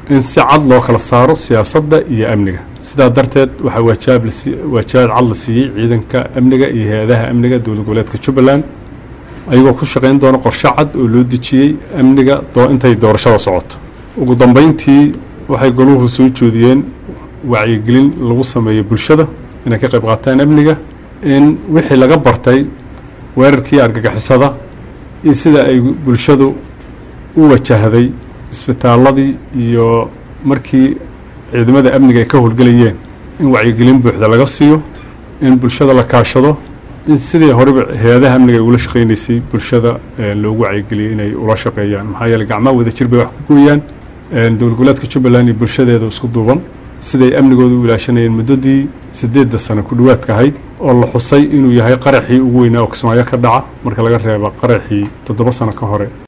in si cad loo kala saaro siyaasadda iyo amniga sidaa darteed waxaa waajaab waajaabad cad la siiyey ciidanka amniga iyo hay-adaha amniga dowlad goboleedka jubbaland ayagoo ku shaqayn doona qorshe cad oo loo dejiyey amniga intay doorashada socoto ugu dambeyntii waxay goluhu soo jeediyeen wacyigelin lagu sameeyo bulshada inay ka qayb qaataan amniga in wixii laga bartay weerarkii argagixisada iyo sida ay bulshadu u wajahday isbitaaladii iyo markii ciidamada amniga ay ka howlgelayeen in wacyigelin buuxda laga siiyo in bulshada la kaashado in sidii horeba hay-adaha amniga ay ula shaqaynaysay bulshada loogu wacyigeliyay inay ula shaqeeyaan maxaa yeeley gacmaha wadajir bay wax ku gooyaan dowlad goboleedka jubbaland iyo bulshadeeda isku duuban siday amnigooda u ilaashanayeen muddadii siddeedda sano ku dhowaadka ahayd oo la xusay inuu yahay qaraxii ugu weynaa oo kismaayo ka dhaca marka laga reeba qaraxii toddoba sano ka hore